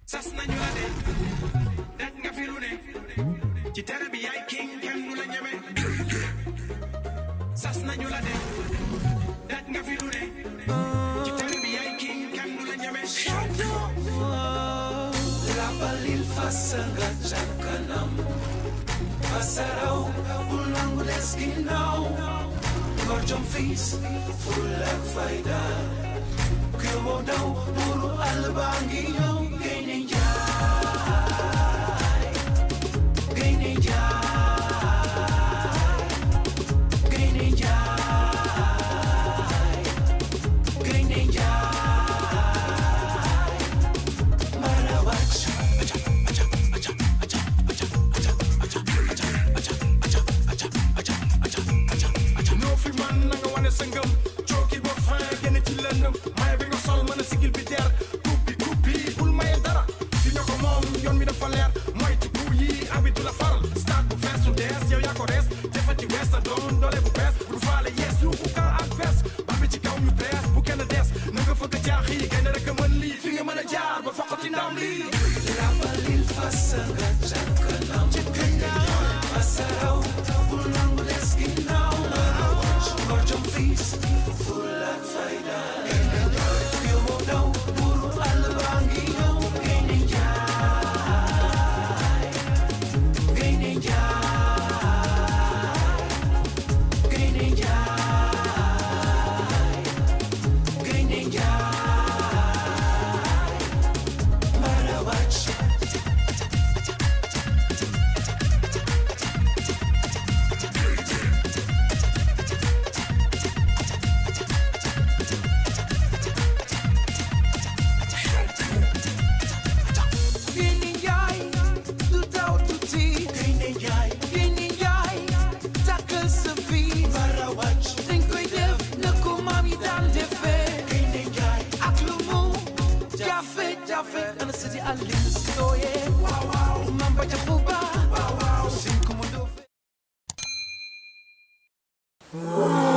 sas nañu la de daj nga fi lu ne ci tere bi yaay king kenn du la ñeme sas nañu la de daj nga fi lu ne ci tere bi yaay king kenn du la ñeme Rapalil fasa nga ca kanam Fasaraw bul nangu des ginnaaw Ngor jom fiis ful ak fayda ku yóbboo daw buuru àll baa ngi ñëw Gaynde Njaay Gaynde Njaay Gaynde Njaay Gaynde Njaay Mbala wàcc ñoo fi man na nga wane sa ngëm cooki ba fin génn ci lëndëm maye bi nga sol mën a sigil bi der kubbi kubbi bul maye dara fi ñoo ko moom yoon mi dafa leer mooy ci bu yi abi du la faral stade bu fees su dees yow yaa ko rees jëfati wees sa doon doole bu bees bu faale yees yu bu kan ak bees ba bi ci kaw ñu bees bu kenn des na nga fëgg jaax yi gaynde rek a mën lii fi nga mën a jaar ba foqati ndam lii Rapalil fasa nga ca kanam Fasaraw bul nangu des ginnaaw Ngor jom fiis ful ak fayda ku yóbboo daw buuru àll baa ngi ñëw Gaynde Njaay Gaynde Njaay Gaynde Njaay Gaynde Njaay Mbala wàcc Gaynde Njaay du daw tuuti Gaynde Njaay Gaynde Njaay takkal sa fii bara wàcc dañ koy def na ko maam yi daan defee Gaynde Njaay ak lu mu jafe jafe ana sëti Aliou Sitoye waaw waaw maam ba jaxu ba waaw waaw sin ko mu doo fe